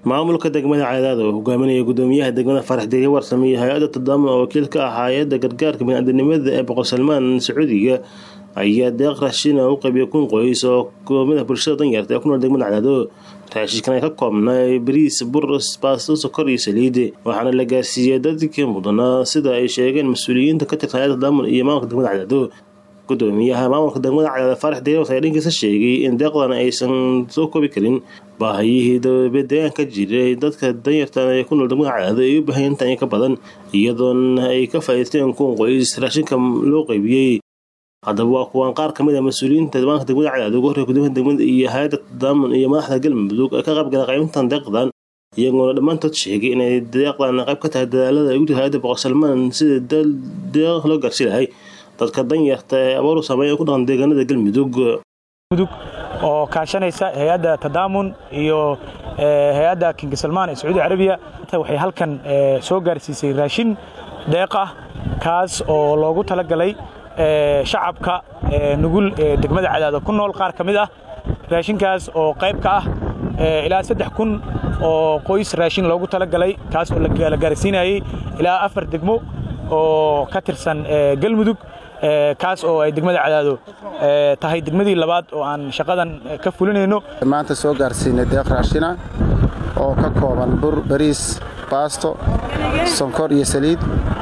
maamulka degmada cadaad oo hogaaminaya gudoomiyaha degmada farax deriye warsame iyo hay-adda tadaamun oo wakiil ka ah hay-adda gargaarka biniaadanimada ee boqor salmaan sacuudiga ayaa deeq raashin u qaybiyay kun qoys oo kamid ah bulshada danyarta ee ku nool degmada cadaado raashinkan ay ka koobnay bariis bur baasto sokor iyo saliid waxaana la gaarsiiyey dadkii mudnaa sida ay sheegeen mas-uuliyiinta ka tirsan hay-adda tadaamun iyo maamulka degmada cadaado gudoomiyaha maamulka degmada cadaada faarax deriwas ayaa dhankiisa sheegay in deeqdan aysan soo koobi karin baahiyihii dabadeegaanka jiray dadka danyartan ee ku nool degmada cadaado ay u baahan intan ka badan iyadoona ay ka faa'iidaysteen kun qoys raashinka loo qaybiyey haddaba waa kuwaan qaar ka mid a mas-uuliyiinta maamulka degmada cadaado ugu horreya gudoomiyaha degmada iyo hay-adda tadaamun iyo madaxda galmudug ee ka qaybgala qaybintan deeqdan iyagoona dhammaantood sheegay inay deeqdan qayb ka tahay dadaalada ay ugu jirta hay-adda boqor salmaan sida deeq loo gaarsi lahay dadka danyarta ee abooru saameeya ku dhaqan deegaanada galmudug mudug oo kaashanaysa hay-adda tadaamun iyo hay-adda king salmaan ee sacuudi carabiya waxay halkan soo gaarsiisay raashin deeq ah kaas oo loogu talagalay shacabka nugul ee degmada cadaado ku nool qaar ka mid ah raashinkaas oo qayb ka ah ilaa saddex kun oo qoys raashin loogu talagalay kaas oo la gaarsiinayey ilaa afar degmo oo ka tirsan galmudug kaas oo ay degmada cadaado tahay degmadii labaad oo aan shaqadan ka fulinayno maanta soo gaarsiinay deeq raashina oo ka kooban bur bariis baasto sonkor iyo saliid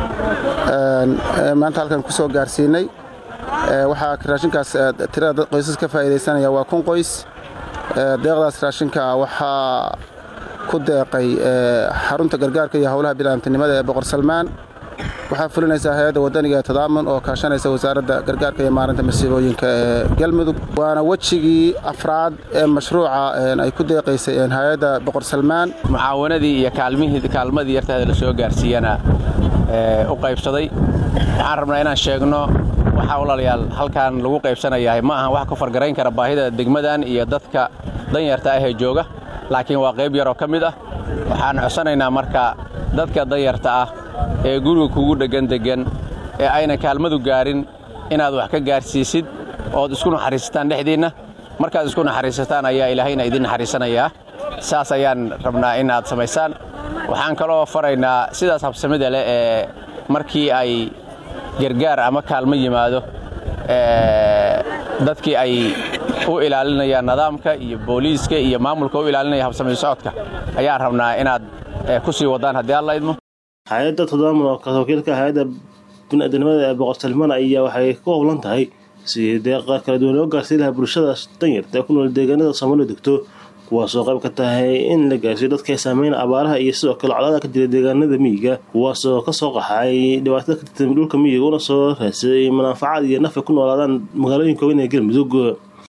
maanta halkan ku soo gaarsiinay waxaa raashinkaas tirada qoysas ka faa'iidaysanaya waa kun qoys deeqdaas raashinka waxaa ku deeqay xarunta gargaarka iyo howlaha bini'aadamtinimada ee boqor salmaan waxaa fulinaysaa hay-adda wadaniga ee tadaamun oo kaashanaysa wasaaradda gargaarka iyo maarinta masiibooyinka ee galmudug waana wejigii afraad ee mashruuca ay ku deeqaysay hay-adda boqor salmaan mucaawanadii iyo kaalmadii yartaada la soo gaarsiiyana u qaybsaday waxaan rabnaa inaan sheegno waxaa walaalayaal halkan lagu qaybsanayahay ma ahan wax ka fargarayn kara baahida degmadan iyo dadka danyarta ah ee jooga laakiin waa qayb yaroo ka mid ah waxaan codsanaynaa marka dadka danyarta ah ee guriga kugu dheggan deggan ee ayna kaalmadu gaarin inaad wax ka gaarsiisid ood isku naxariisataan dhexdiinna markaad isku naxariisataan ayaa ilaahayna idin naxariisanayaa saas ayaan rabnaa in aad samaysaan waxaan kaloo faraynaa sidaas habsamida leh ee markii ay gargaar ama kaalmo yimaado dadkii ay u ilaalinayaan nidaamka iyo booliiska iyo maamulka u ilaalinaya habsamayn socodka ayaan rabnaa inaad ku sii waddaan haddii alla idmo hay-adda tadaamun oo wakiilka hay-adda biniaadanimada ee boqor salmaan ayaa waxay ku howlan tahay sidii deeqa kala duwan loo gaarsiin lahaa bulshada danyarta ee ku nool deegaanada soomaalida degto kuwaasoo qayb ka tahay in la gaarsiiyo dadka saameyna abaaraha iyo sidoo kale colaada ka jira deegaanada miyiga kuwaasoo kasoo qaxay dhibaatada ka jirta dhulka miyiga una soo raadsaday manaafacaad iyo naf ay ku noolaadaan magaalooyinka weyn ee galmudug